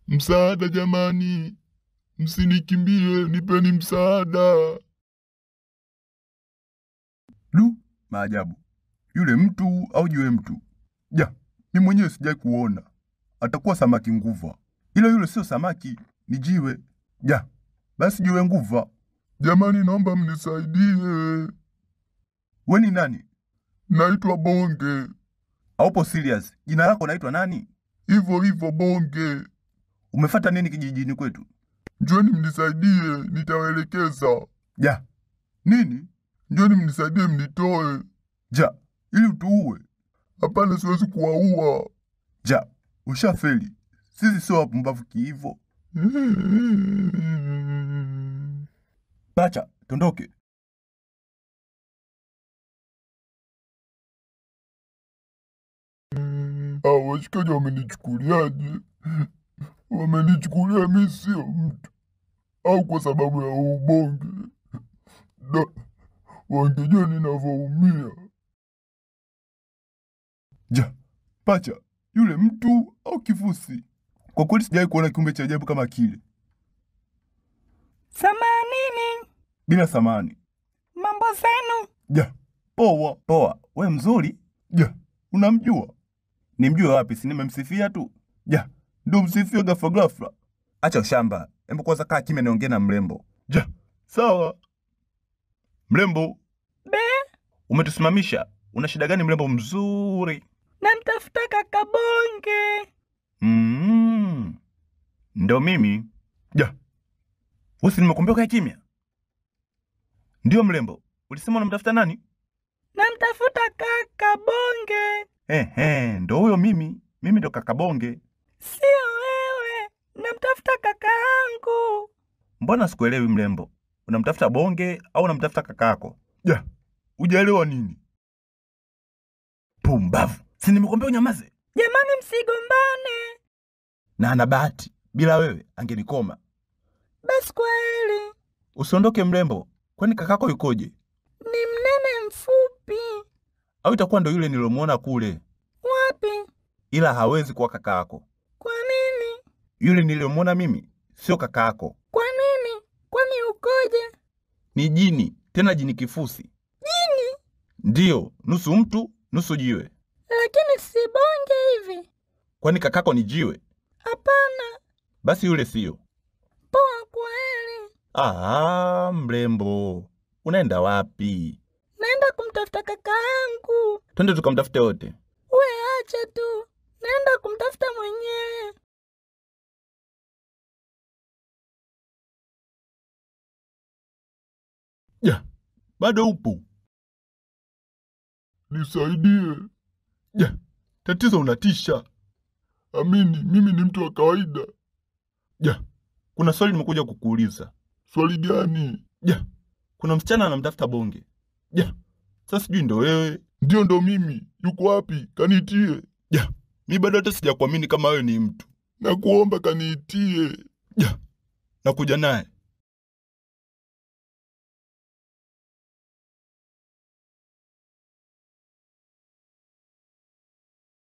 Msaada jamani, msinikimbie, nipeni msaada. Lu, maajabu! Yule mtu au jiwe mtu? Ja, mi mwenyewe sijai kuona. Atakuwa samaki nguva, ila yule sio samaki, ni jiwe. Ja, basi jiwe nguva. Jamani, naomba mnisaidie. We ni nani? Naitwa Bonge, Haupo serious? Jina lako naitwa nani? hivyo hivyo Bonge. Umefata nini kijijini kwetu? Njoni mnisaidie, nitawaelekeza. Ja, nini? Njoni mnisaidie, mnitoe. Ja, ili utuue? Hapana, siwezi kuwaua. Ja, ushafeli. Sisi sio wapumbavu kiivo. Pacha, tondoke. Hao washikaji wamenichukuliaje? Wamenichukulia mi sio mtu, au kwa sababu ya ubonge? Da, wangejua ninavyoumia. Ja, pacha, yule mtu au kifusi? Kwa kweli sijawahi kuona kiumbe cha ajabu kama kile. Samanini, Bila samani. mambo zenu? Ja, poa. Poa, we mzuri? Ja, unamjua? Nimjue wapi? Si nimemsifia tu. Ja, ndo msifia ghafla ghafla. Acha ushamba. Hebu kwanza kaa kimya niongee na mrembo. Ja, sawa. Mrembo, Be, umetusimamisha. Una shida gani mrembo mzuri? namtafuta kaka Bonge. Mm. Ndo mimi. Ja. Usi nimekuambia ukae kimya. Ndio mrembo. Ulisema unamtafuta nani? Namtafuta kaka Bonge. Ehe, ndo huyo mimi. Mimi ndo kakabonge. Sio wewe, namtafuta kaka yangu. Mbona sikuelewi mrembo? Unamtafuta bonge au unamtafuta kakako? Ja, ujaelewa nini? Pumbavu. Si nimekuambia unyamaze. Jamani, msigombane. Na ana bahati. Bila wewe angenikoma. Basi kwa heri. Usiondoke mrembo. Kwani kakako yukoje? Ni mnene mfupi. Au itakuwa ndo yule nilomwona kule, Wapi? ila hawezi kuwa kakako. Kwa nini? Yule niliyomwona mimi sio kakako, Kwa nini? Kwani ukoje? ni jini, tena jini kifusi. Jini? Ndiyo, nusu mtu nusu jiwe. Lakini si Bonge hivi. Kwani kakako ni jiwe? Hapana. Basi yule siyo. Poa, kwa heri. Ah, mrembo, unaenda wapi? Naenda kumtafuta kaka yangu. Twende tukamtafute wote. We acha tu, naenda kumtafuta mwenyewe. Ja, bado upo? Nisaidie. Ja, tatizo unatisha. Amini, mimi ni mtu wa kawaida. Ja, kuna swali nimekuja kukuuliza. Swali gani? Ja, kuna msichana anamtafuta bonge. Ja, sasa sijui ndo wewe. Ndio, ndo mimi. Yuko wapi? Kaniitie. Ja, mi bado hata sijakuamini kama wewe ni mtu. Nakuomba kaniitie. Ja, nakuja naye.